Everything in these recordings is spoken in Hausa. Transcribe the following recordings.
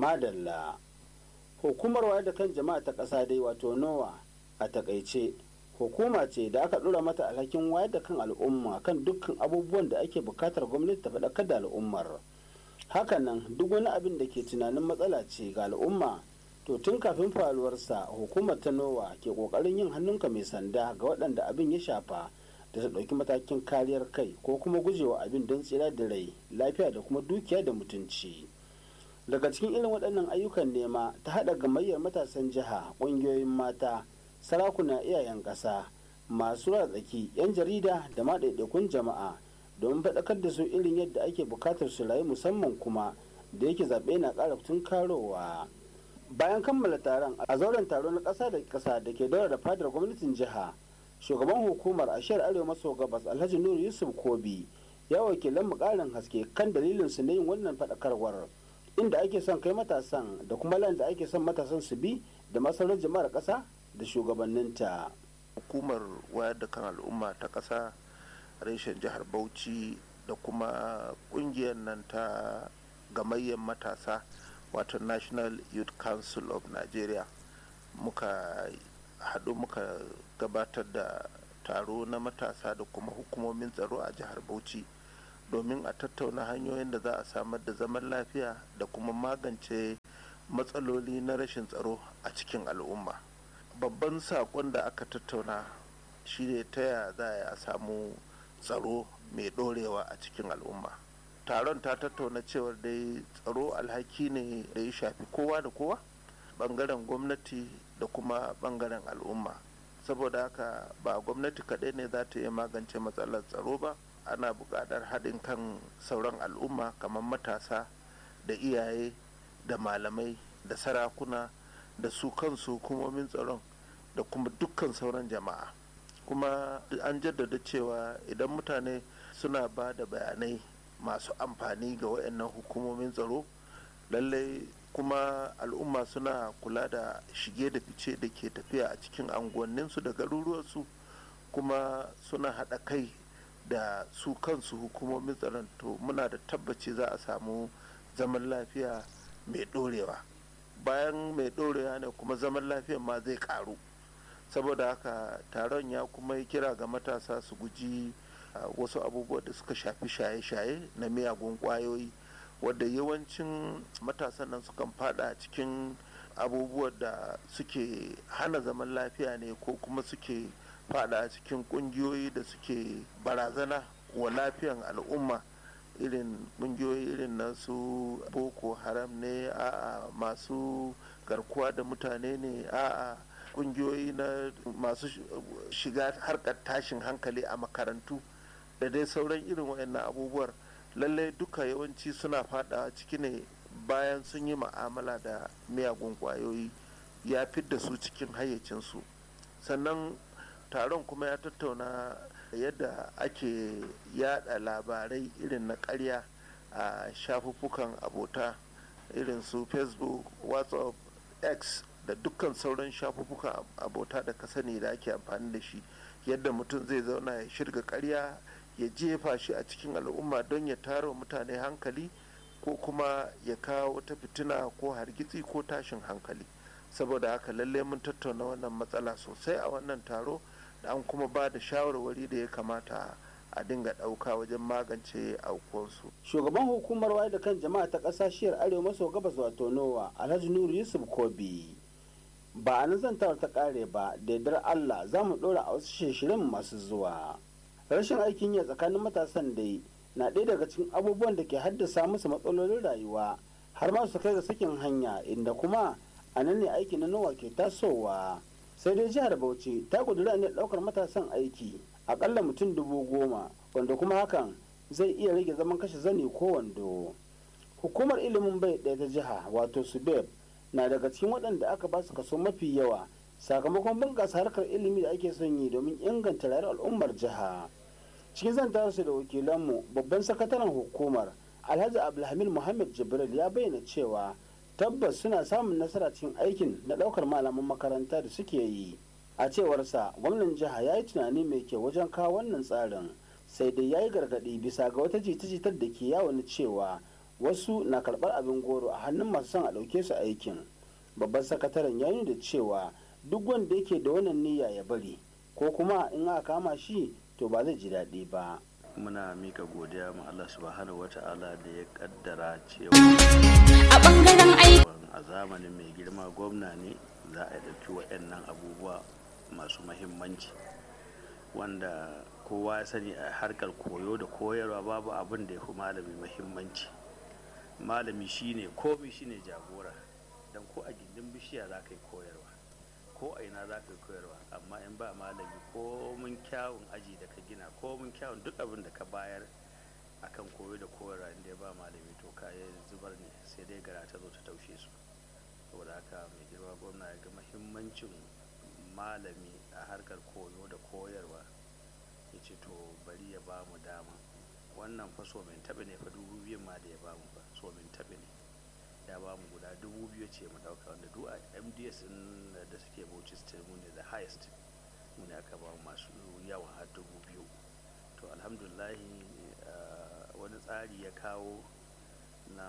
madalla hukumar wayar da kan jama'a ta ƙasa dai wato nowa a takaice hukuma ce da aka ɗora mata alhakin wayar da kan al'umma kan dukkan abubuwan da ake buƙatar gwamnati ta faɗakar da al'ummar hakanan duk wani abin da ke tunanin matsala ce ga al'umma to tun kafin faruwarsa hukumar ta nowa ke ƙoƙarin yin hannunka mai sanda ga waɗanda abin ya shafa da ta ɗauki matakin kariyar kai ko kuma gujewa abin don tsira da rai lafiya da kuma dukiya da mutunci daga cikin irin waɗannan ayyukan nema ta haɗa gamayyar matasan jiha ƙungiyoyin mata sarakuna iyayen ƙasa masu tsaki 'yan jarida da ma ɗaiɗaikun jama'a domin faɗakar da su irin yadda ake buƙatar su rayu musamman kuma da yake zaɓe na ƙara karowa bayan kammala taron a zauren taro na ƙasa da ƙasa da ke daura da fadar gwamnatin jiha shugaban hukumar ashiyar arewa maso gabas alhaji nuru yusuf kobi ya wakilan mu ƙarin haske kan dalilin su na yin wannan faɗakarwar inda ake son kai matasan da kuma lan da ake son matasan su bi da masarar jama'ar ƙasa da shugabanninta. hukumar wayar da kan al'umma ta ƙasa reshen jihar bauchi da kuma ƙungiyar nan ta gamayyar matasa wato national youth council of nigeria muka haɗu muka gabatar da taro na matasa da kuma hukumomin tsaro a jihar bauchi domin a tattauna hanyoyin da za a samar da zaman lafiya da kuma magance matsaloli na rashin tsaro a cikin al'umma babban saƙon da aka tattauna shi ne ta yaya za a samu tsaro mai ɗorewa a cikin al'umma taron ta tattauna cewar dai tsaro alhaki ne da ya shafi kowa da kowa ɓangaren gwamnati da kuma ɓangaren al'umma saboda haka ba gwamnati kaɗai ne za ta iya magance matsalar tsaro ba ana buƙatar haɗin kan sauran al'umma kamar matasa da iyaye da malamai da sarakuna da su kansu hukumomin tsaron da kuma dukkan sauran jama'a kuma an jaddada cewa idan mutane suna ba da bayanai masu amfani ga waɗannan hukumomin tsaro lallai kuma al'umma suna kula da shige da fice da ke tafiya a cikin anguwanninsu da garuruwarsu kuma suna haɗa kai da su kansu hukumomin tsaron to muna da tabbaci za a samu zaman lafiya mai ɗorewa bayan mai ɗorewa ne kuma zaman lafiya ma zai ƙaru saboda haka taron ya kuma yi kira ga matasa su guji wasu abubuwa da suka shafi shaye-shaye na miyagun ƙwayoyi wadda yawancin matasan nan sukan fada cikin abubuwan da suke hana zaman lafiya ne ko kuma suke fada cikin kungiyoyi da suke barazana wa lafiyan al'umma irin kungiyoyi irin na su boko haram ne a masu garkuwa da mutane ne a kungiyoyi na masu shiga harkar tashin hankali a makarantu da dai sauran irin wayannan abubuwar lallai duka yawanci suna fada ciki ne bayan sun yi ma'amala da miyagun kwayoyi ya fidda su cikin hayyacinsu sannan taron kuma ya tattauna yadda ake yada labarai irin na karya a shafuffukan abota irin su facebook whatsapp x da dukkan sauran shafuffukan abota da ka sani da ake amfani da shi yadda mutum zai zauna ya shirga karya ya jefa shi a cikin al'umma don ya tara mutane hankali ko kuma ya kawo wata fitina ko hargitsi ko tashin hankali saboda haka lalle mun tattauna wannan matsala sosai a wannan taro da an kuma ba da shawarwari da ya kamata a dinga ɗauka wajen magance aukuwarsu. shugaban hukumar wayar da kan jama'a ta ƙasashiyar arewa maso gabas wato nowa alhaji nuru yusuf kobi ba a nazantawar ta ƙare ba da yardar allah za mu ɗora a wasu shirin masu zuwa rashin aikin yi tsakanin matasan dai na ɗaya daga cikin abubuwan da ke haddasa musu matsalolin rayuwa har ma su kai ga sakin hanya inda kuma a nan ne aiki na nowa ke tasowa sai dai jihar bauchi ta kudura ne ɗaukar matasan aiki akalla mutum dubu goma wanda kuma hakan zai iya rage zaman kashe zani ko wando hukumar ilimin bai ɗaya ta jiha wato subeb na daga cikin waɗanda aka ba su kaso mafi yawa sakamakon bunƙasa harkar ilimi da ake son yi domin inganta rayuwar al'ummar jiha cikin zantarsu da wakilanmu babban sakataren hukumar alhaji abdulhamid muhammad jibril ya bayyana cewa tabbas suna samun nasara cikin aikin na ɗaukar malaman makaranta da suke yi a cewarsa gwamnan jiha ya yi tunani mai kyau wajen kawo wannan tsarin sai dai ya yi gargaɗi bisa ga wata jita-jitar da ke yawon cewa wasu na karɓar abin goro a hannun masu son a ɗauke su aikin babban sakataren ya da cewa duk wanda yake da wannan niyya ya bari ko kuma in aka kama shi to ba zai ji daɗi ba muna mika godiya ma Allah subhanahu wata'ala da ya kaddara cewa a bangaren aiki a zamanin mai girma gwamna ne za a ɗauki waɗannan abubuwa masu mahimmanci wanda kowa ya sani a harkar koyo da koyarwa babu abin da ya fi malami mahimmanci malami shine komi shine jagora don ko a gindin bishiya za ka yi koyarwa ko a ina za ka yi koyarwa amma in ba malami ko mun kyawun aji da ka gina ko mun kyawun duk abin da ka bayar akan koyo da koyarwa inda ya ba malami to ka zubar ne sai dai gara ta zo ta taushe su saboda haka mai girma gwamna ya ga mahimmancin malami a harkar koyo da koyarwa ya ce to bari ya ba mu dama wannan fa so min taɓa ne fa dubu biyun ma da ya ba mu fa so min taɓa ne ya ba mu guda dubu biyu ce mu ɗauka wanda duk a mds ɗin da suke bauchi state mu ne the highest mu ne aka ba mu masu yawa har dubu biyu to alhamdulahi wani tsari ya kawo na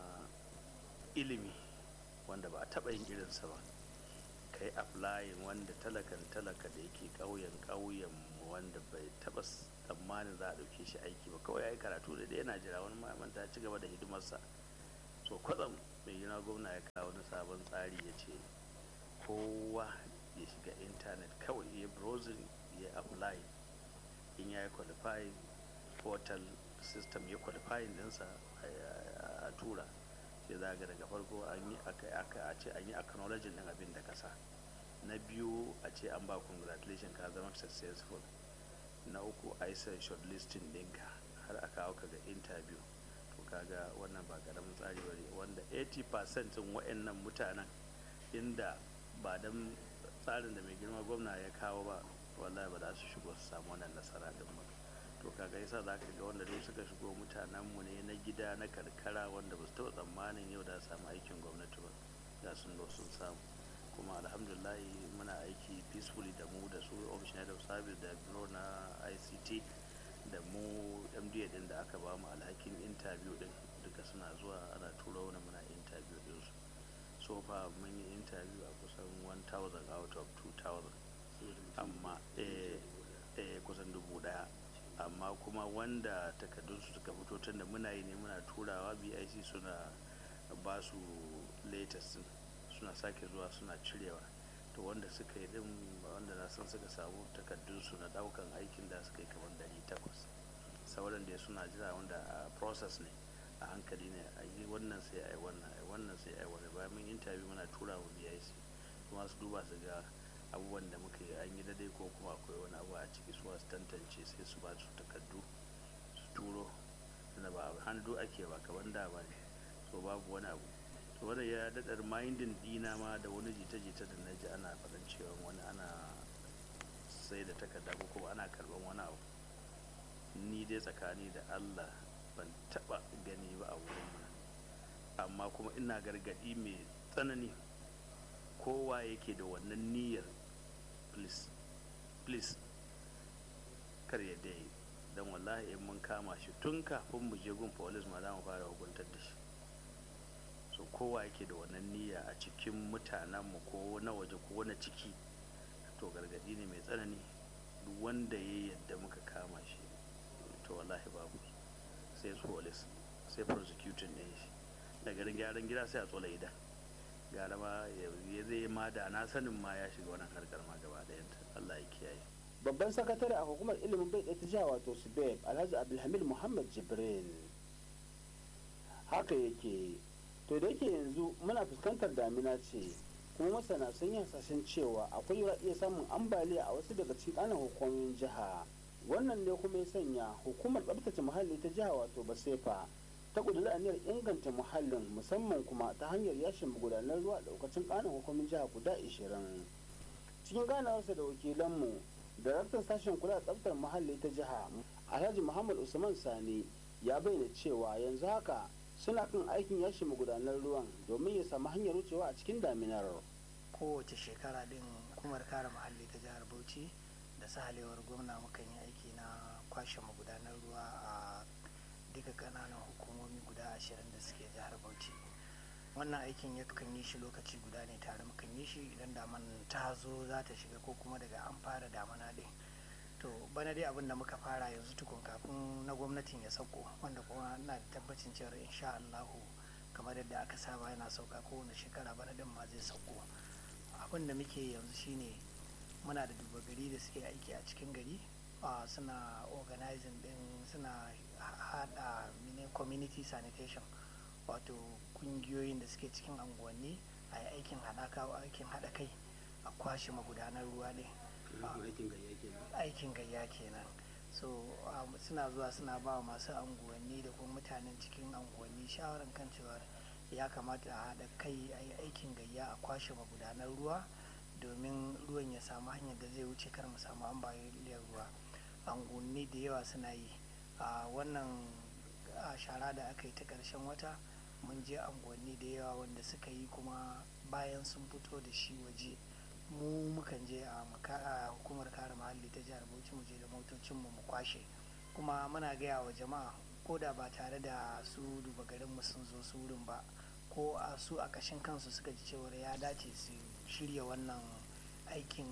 ilimi wanda ba a taɓa yin irinsa ba ka yi applying wanda talakan talaka da yake ƙauyen ƙauyen wanda bai taɓa tsammanin za a ɗauke shi aiki ba kawai ya yi karatu da yana jira wani ma'amanta ci gaba da hidimarsa so kwatsam mai gina gwamna ya kawo wani sabon tsari ya ce kowa ya shiga intanet kawai ya browsing ya apply in ya yi qualifying portal system ya qualifying dinsa a tura sai za ga daga farko an yi a ce an yi acknowledging din abin da kasa na biyu a ce an ba congratulation ka zama successful na uku a yi shortlisting ɗinka har a kawo ka ga interview to kaga wannan ba karamin tsari bane wanda 80% din wa'annan mutanen inda ba dan tsarin da mai girma gwamna ya kawo ba wallahi ba za su shigo su samu wannan nasara din ba to kaga yasa za ka ga wanda duk suka shigo mutanen mu ne na gida na karkara wanda ba su taɓa tsammanin yau da samu aikin gwamnati ba da sun zo sun samu kuma alhamdulillah muna aiki peacefully da mu da su ofishin head of service da bureau na ict da mu mda din da aka ba mu alhakin interview din duka suna zuwa ana tura wani muna interview din su so fa mun yi interview a kusan 1000 out of 2000 amma eh, eh kusan dubu daya amma kuma wanda takardunsu suka fito tun da muna yi ne muna turawa bic suna ba su latest suna sake zuwa suna cirewa to wanda suka yi din wanda na san suka samu takardunsu na daukan aikin da suka yi kamar dari takwas sauran da suna jira wanda a process ne a hankali ne a yi wannan sai a yi wannan a yi wannan sai a yi wannan bayan mun interview muna tura wa bic kuma su duba su ga abubuwan da muka yi an yi daidai ko kuma akwai wani abu a ciki su su tantance sai su ba su takardu su turo da ba hannu ake ba kaman da ba ne so babu wani abu to wanda ya daɗa mindin dina ma da wani jita-jita da na ji ana faɗan cewa wani ana sai da takarda ko kuma ana karɓan wani abu ni dai tsakani da allah ban taɓa gani ba a wurin amma kuma ina gargaɗi mai tsanani kowa yake da wannan niyyar please please kar ya dai don wallahi in mun kama shi tun kafin mu je gun police ma za mu fara hukuntar da shi so kowa yake da wannan niyya a cikin mutanenmu ko na waje ko na ciki to gargadi ne mai tsanani duk wanda ya yadda muka kama shi to wallahi babu sai police sai prosecuting ne shi da garin gyaran gida sai a tsola idan gara ma ya zai ma da na sanin ma ya shiga wannan harkar ma gaba ɗayanta Allah ya kiyaye babban sakatare a hukumar ilimin bai ɗaya ta jiha wato subeb alhaji abdulhamid muhammad jibril haka yake to da yake yanzu muna fuskantar damina ce kuma masana sun yi hasashen cewa akwai yiwuwar iya samun ambaliya a wasu daga cikin ƙananan hukumomin jiha wannan ne kuma ya sanya hukumar tsabtace muhalli ta jiha wato basefa ta ƙudiri aniyar inganta muhallin musamman kuma ta hanyar yashin magudanar ruwa a ɗaukacin ƙananan hukumomin jiha guda ashirin cikin ganawarsa da wakilanmu daraktan sashen kula da tsaftar muhalli ta jiha alhaji muhammad usman sani ya bayyana cewa yanzu haka suna kan aikin yashi magudanar ruwan domin ya samu hanyar wucewa a cikin daminar kowace shekara din hukumar kare muhalli ta jihar bauchi da sahalewar gwamna mukan yi aiki na kwashe magudanar ruwa a duka kananan hukumomi guda guda ashirin da suke jihar bauchi wannan aikin ya kan yi shi lokaci guda ne tare mukan yi shi idan daman ta zo za ta shiga ko kuma daga an fara damana ɗin to bana dai abin da muka fara yanzu tukun kafin na gwamnatin ya sauko wanda kuma na da tabbacin cewa insha Allahu kamar yadda aka saba yana sauka kowane shekara bana din ma zai sauko abin da muke yanzu shine muna da duba gari da suke aiki a cikin gari suna organizing din suna hada mini community sanitation wato kungiyoyin da suke cikin anguwanni a yi aikin haɗaka aikin haɗa kai a kwashe magudanar ruwa ne aikin gayya kenan so suna zuwa suna ba masu anguwanni da kuma mutanen cikin anguwanni shawarar kan cewa ya kamata a haɗa kai a yi aikin gayya a kwashe magudanar ruwa domin ruwan ya samu hanyar da zai wuce kar mu samu ambaliyar ruwa anguwanni da yawa suna yi a wannan shara da aka yi ta ƙarshen wata mun je anguwanni da yawa wanda suka yi kuma bayan sun fito da shi waje mu mukan je a hukumar kare muhalli ta jihar bauchi mu je da motocinmu mu kwashe kuma muna gaya wa jama'a ko da ba tare da su duba garinmu sun zo su wurin ba ko a su a kashin kansu suka ji cewar ya dace su shirya wannan aikin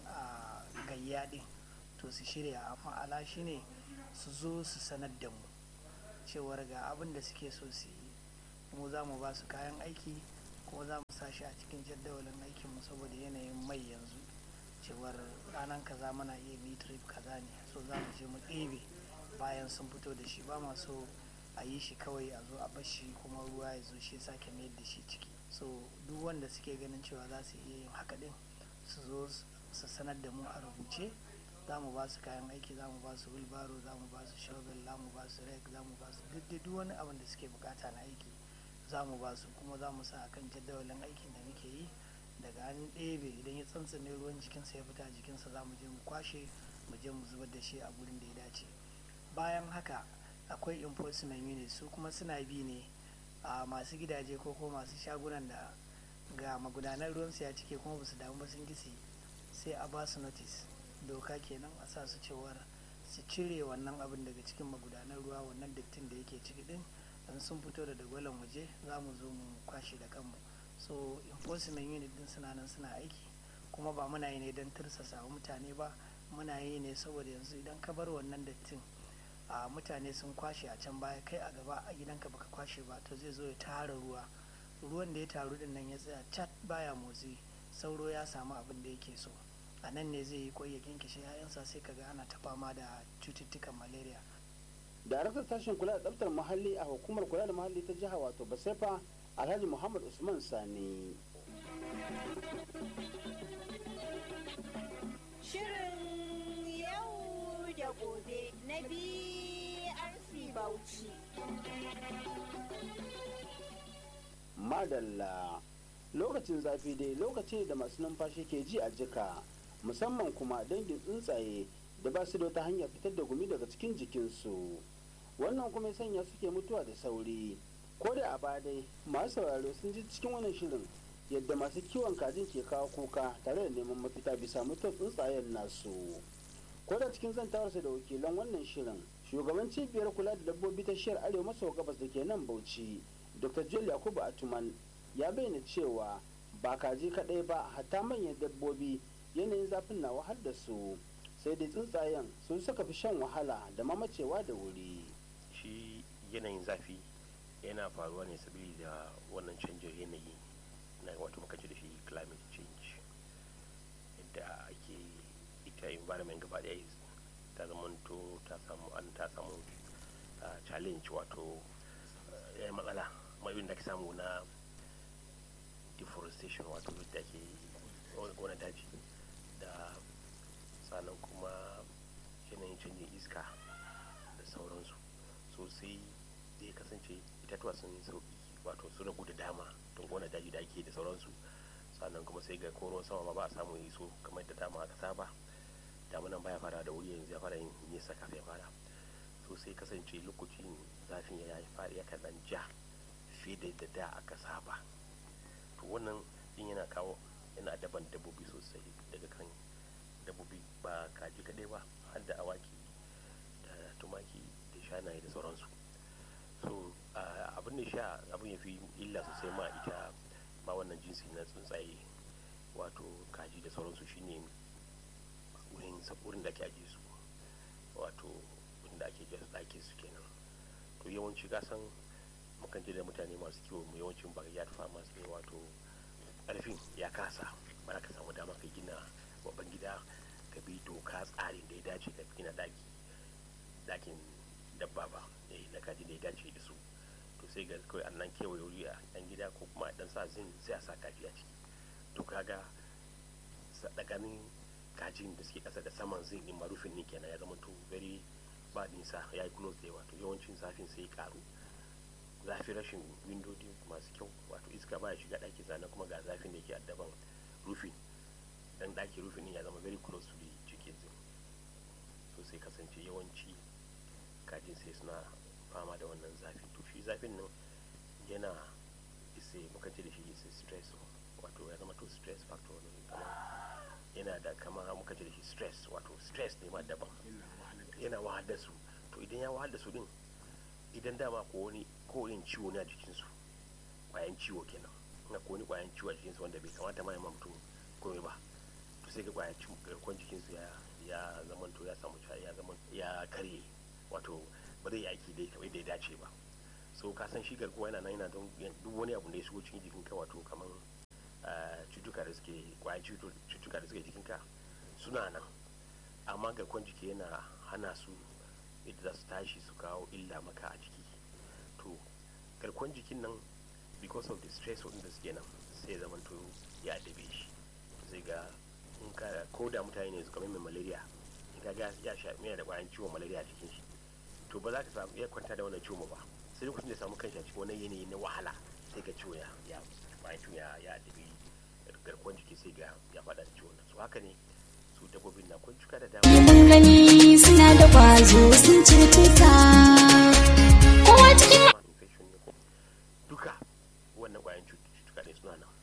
gayya din to su shirya amma ala shine su zo su sanar da mu cewar ga abin da suke so su yi mu za mu ba su kayan aiki kuma za mu sa shi a cikin jadawalin aikinmu saboda yanayin mai yanzu cewar ranar kaza muna iya bi trip kaza ne so za mu je mu ɗebe bayan sun fito da shi ba so a yi shi kawai a zo a bashi kuma ruwa ya zo shi sake mayar da shi ciki so duk wanda suke ganin cewa za su iya yin haka din su zo su sanar da mu a rubuce za mu ba su kayan aiki za mu ba su wilbaro za mu ba su shovel za mu ba su rek za mu ba su duk wani abin da suke bukata na aiki za mu ba su kuma za mu sa a kan jadawalin aikin da muke yi daga an ɗebe idan ya tsantsane ruwan jikinsa ya fita jikinsa za mu je mu kwashe mu je mu zubar da shi a gurin da ya dace bayan haka akwai enforcement unit su kuma suna bi ne a masu gidaje ko kuma masu shagunan da ga magudanar ruwansu ya cike kuma ba su damu ba sun gisi sai a ba su notice doka kenan a sa su cewar su cire wannan abin daga cikin magudanar ruwa wannan dattin da yake ciki din don sun fito da dagwalon waje za mu zo mu kwashe da kanmu so enforcement unit din suna nan suna aiki kuma ba muna yi ne don tirsasa mutane ba muna yi ne saboda yanzu idan ka bar wannan dattin a mutane sun kwashe a can baya kai a gaba a gidanka baka kwashe ba to zai zo ya tara ruwa ruwan da ya taru din nan ya tsaya cat baya motsi sauro ya samu abin da yake so a nan ne zai yi kwai ya kinkishe 'ya'yansa sai kaga ana ta fama da cututtukan malaria daraktar sashen kula da tsaftar muhalli a hukumar kula da muhalli ta jiha wato basefa alhaji muhammad usman sani shirin yau da gobe na brc bauchi madalla lokacin zafi dai lokaci da masu numfashi ke ji a jika musamman kuma dangin tsuntsaye da ba su da wata hanyar fitar da gumi daga cikin jikinsu wannan kuma ya sanya suke mutuwa da sauri ko da a baya dai masu sauraro sun ji cikin wannan shirin yadda masu kiwon kajin ke kawo kuka tare da neman mafita bisa mutuwar tsuntsayen nasu ko da cikin zantawarsa da wakilan wannan shirin shugaban cibiyar kula da dabbobi ta shiyar arewa maso gabas da ke nan bauchi dr joel yakubu atuman ya bayyana cewa ba kaji kadai ba hatta manyan dabbobi yanayin zafin na wahal da su sai dai tsuntsayen sun suka fi shan wahala da mamacewa da wuri shi yanayin zafi yana faruwa ne sabili da wannan canjin yanayi na wato muka da shi climate change yadda ake ita environment gaba daya ta zamanto ta samu an ta samu challenge wato ya matsala mai da ake samu na deforestation wato yadda ake wani daji da sannan kuma yanayin canjin iska da sauransu sosai zai kasance itatuwa sun sauki wato su ragu da dama don gona daji da ake da sauransu sannan kuma sai ga koron sama ma ba a samu yi so kamar da dama aka saba damunan baya fara da wuri yanzu ya fara yin nisa kafin ya fara so sai kasance lokacin zafin ya yi fara yakan dan ja fiye da da da aka saba to wannan din yana kawo yana daban dabbobi sosai daga kan dabbobi ba kaji kadai ba har da awaki da tumaki da shanaye da sauransu so abin da sha abin ya fi illa sosai ma ita ma wannan jinsi na tsuntsaye wato kaji da sauransu shine wurin wurin da ake ajiye su wato inda ake jasa ɗake su kenan to yawanci kasan mukan je da mutane masu kiwo mu yawancin backyard farmers ne wato ƙarfin ya kasa ba za ka samu dama ka gina babban gida ka bi doka tsarin da ya dace ka gina daki dakin dabba ba na kaji da ya dace da su to sai ga kawai annan kewaye wuri a dan gida ko kuma dan sa zin sai a sa kaji a ciki to kaga sadakanin kajin da suke kasa da saman zin din marufin ne kenan ya zama to very ba nisa ya yi close da yawa to yawancin zafin sai karu zafi rashin windodi masu kyau wato iska baya shiga ɗaki sannan kuma ga zafin da ke addaban rufin dan ɗaki rufin ya zama very close to the cikin zin so sai kasance yawanci kajin sai suna fama da wannan zafi to shi zafin nan yana isa muka ce da shi isa stress wato ya zama to stress factor ne kamar yana da kama muka ce da shi stress wato stress ne ma daban yana wahal da su to idan ya wahal da su din idan dama ko wani ko wani ciwo ne a jikinsu kwayan ciwo kenan na ko wani kwayan ciwo a jikinsu wanda bai kamata ma ya mutum komai ba to sai ga kwayan garkuwar jikinsu ya ya zama to ya samu ya zama ya karye wato ba zai yi aiki dai kamar da ya dace ba so ka san shi garkuwa yana nan yana don duk wani abu da ya shigo cikin jikinka wato kamar cutuka da suke kwayan cutuka da suke jikinka suna nan amma garkuwar jiki yana hana su yadda za su tashi su kawo illa maka a jiki to garkuwar jikin nan because of the stress da suke nan sai ya zama to ya adabe shi sai ga in ka ko da mutane ne su kamar mai malaria in ka ga ya sha yana da kwayan ciwon malaria a jikin shi to ba za ka samu iya kwanta da wannan ciwon ba sai lokacin da samu kanshi a cikin wannan yanayi na wahala sai ga ciwo ya ya kwayan ciwon ya ya adabe garkuwar jiki sai ga ya faɗa da ciwon so haka ne su dabbobin na kun cuka da dama mun gani suna da kwazo sun cutuka kowa cikin infection ne ko duka wannan kwayan cutuka ne suna nan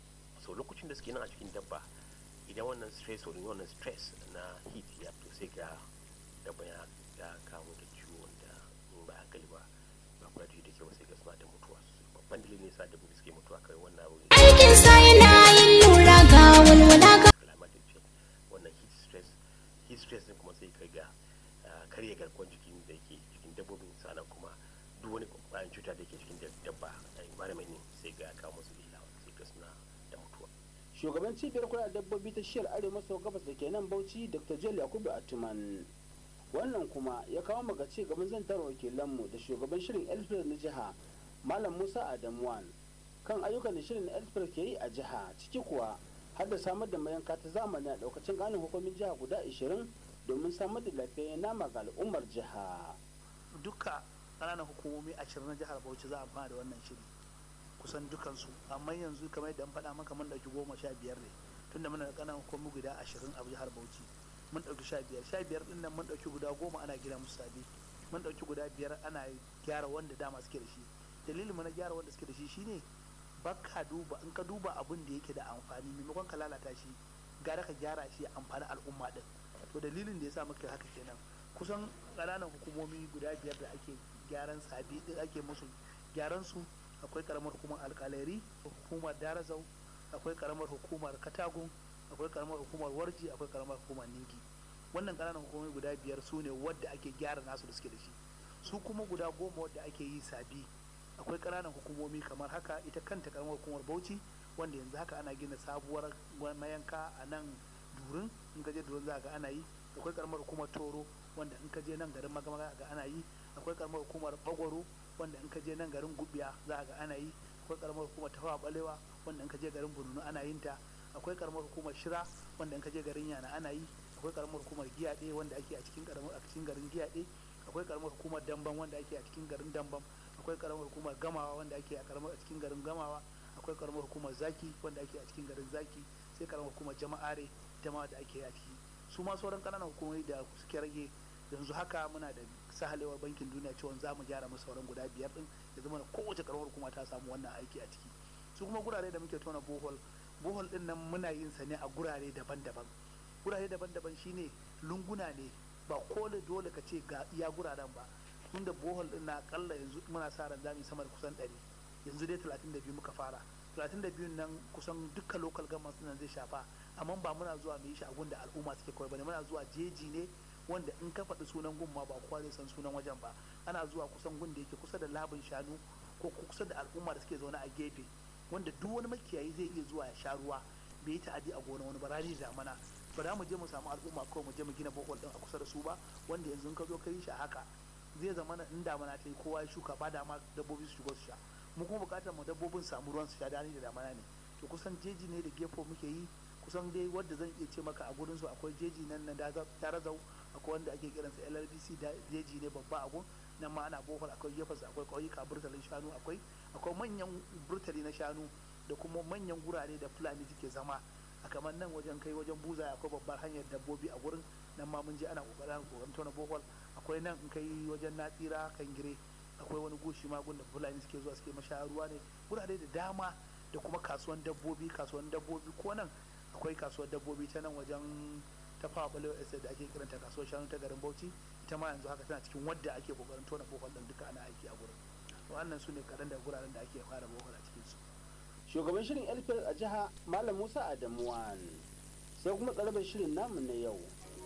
so lokacin da suke nan a cikin dabba idan wannan stress wani wannan stress na heat ya to sai ga dabba ya ya kawo da ciwo da in ba hankali ba ba kula da da kyau sai ga suna da mutuwa babban dalilin yasa dabbobi suke mutuwa kai wannan abu aikin sa yana yin lura ga walwala ga climatic change wannan heat stress heat stress din kuma sai kai ga karya garkuwar jikin da yake cikin dabbobin sannan kuma duk wani kwayan cuta da ke cikin dabba a environment ne sai ga kawo musu illa sai ga suna da mutuwa shugaban cibiyar kula da dabbobi ta shiyar arewa maso gabas da ke nan bauchi dr jel yakubu atuman wannan kuma ya kawo maka ci gaban zantar wakilanmu da shugaban shirin elfred na jiha malam musa adamuwan kan ayyukan da shirin elfred ke yi a jiha ciki kuwa har da samar da mayanka ta zamani a daukacin ganin hukumin jiha guda 20 domin samar da lafiyayyen nama ga al'ummar jiha duka ƙananan hukumomi ashirin na jihar bauchi za a amfana da wannan shiri kusan dukansu amma yanzu kamar yadda an faɗa maka mun ɗauki goma sha biyar ne tunda muna da ƙananan hukumomi guda ashirin a jihar bauchi mun ɗauki sha biyar sha biyar ɗin nan mun ɗauki guda goma ana gina musu sabi mun ɗauki guda biyar ana gyara wanda dama suke da shi dalilin mu na gyara wanda suke da shi shine baka duba in ka duba abin da yake da amfani maimakon ka lalata shi gara ka gyara shi amfani al'umma din to dalilin da yasa muka haka kenan kusan ƙananan hukumomi guda biyar da ake gyaran sabi din ake musu gyaran su akwai karamar hukumar alkaleri hukumar darazau akwai karamar hukumar katagun akwai karamar hukumar warji akwai karamar hukumar ningi wannan ƙananan hukumomi guda biyar su ne wadda ake gyara nasu da suke da shi su kuma guda goma wadda ake yi sabi akwai ƙananan hukumomi kamar haka ita kanta karamar hukumar bauchi wanda yanzu haka ana gina sabuwar mayanka a nan durin in ka je durin za ga ana yi akwai karamar hukumar toro wanda in ka je nan garin magamaga ga ana yi akwai karamar hukumar bagwaro wanda in ka je nan garin gubiya za ga ana yi akwai karamar hukumar tafawa balewa wanda in ka je garin bununu ana yin ta akwai karamar hukumar shira wanda in ka je garin yana ana yi akwai karamar hukumar giyaɗe wanda ake a cikin karamar a cikin garin giyaɗe akwai karamar hukumar damban wanda ake a cikin garin damban akwai karamar hukumar gamawa wanda ake a karamar a cikin garin gamawa akwai karamar hukumar zaki wanda ake a cikin garin zaki sai karamar hukumar jama'are ita ma da ake a ciki su ma sauran kananan hukumomi da suke rage yanzu haka muna da sahalewar bankin duniya cewa za mu gyara musu sauran guda biyar din ya zama kowace karamar hukuma ta samu wannan aiki a ciki su kuma gurare da muke tona bohol bohol din nan muna yin sa ne a gurare daban-daban gurare daban-daban shine lunguna ne ba kole dole ka ce ga iya guraren ba tun da bohol din na akalla yanzu muna sa ran zamu sama da kusan 100 yanzu dai 32 muka fara 32 nan kusan duka local government nan zai shafa amma ba muna zuwa mu yi shi a gunda al'umma suke kawai bane muna zuwa jeji ne wanda in ka faɗi sunan gun ma ba kowa zai san sunan wajen ba ana zuwa kusan gun da yake kusa da labin shanu ko kusa da al'umma da suke zaune a gefe wanda duk wani makiyayi zai iya zuwa ya sha ruwa bai yi ta'adi a gona wani ba rani da mana ba za mu je mu samu al'umma kawai mu je mu gina bohol din a kusa da su ba wanda yanzu ka zo ka yi shi a haka zai zama na in damana ta yi kowa ya shuka ba dama dabbobi su shigo su sha mu kuma bukatar mu dabbobin samu ruwan su sha dani da damana ne to kusan jeji ne da gefo muke yi kusan dai wadda zan iya ce maka a gurin su akwai jeji nan na darazau akwai wanda ake kiransa llbc jeji ne babba a gun nan ma ana bohol akwai gefensa akwai ƙauyuka burtalin shanu akwai akwai manyan burtali na shanu da kuma manyan gurare da fulani suke zama a kamar nan wajen kai wajen buza akwai babbar hanyar dabbobi a gurin nan ma mun je ana kokarin kokarin tona bohol akwai nan in kai wajen natsira kan gire akwai wani goshi ma gun da fulani suke zuwa suke mashaya ruwa ne gurare da dama da kuma kasuwan dabbobi kasuwan dabbobi ko nan akwai kasuwar dabbobi ta nan wajen ta fawa balewa estate da ake kiranta kasuwar shanu ta garin bauchi ita ma yanzu haka tana cikin wadda ake kokarin tona bohol din duka ana aiki a gurin wannan su ne kaɗan da guraren da ake fara bohol a cikin su shugaban shirin elfil a jiha malam musa adamuwan sai kuma tsarabar shirin namu na yau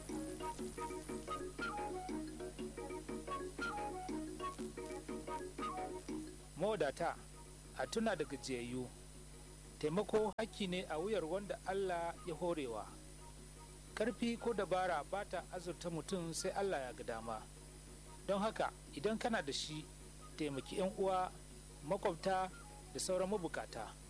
mawadata a tuna da gajiyayyu taimako hakki ne a wuyar wanda allah ya horewa karfi ko dabara ba ta azurta mutum sai allah ya ga dama don haka idan kana da shi taimaki 'yan uwa makwabta da sauran mabukata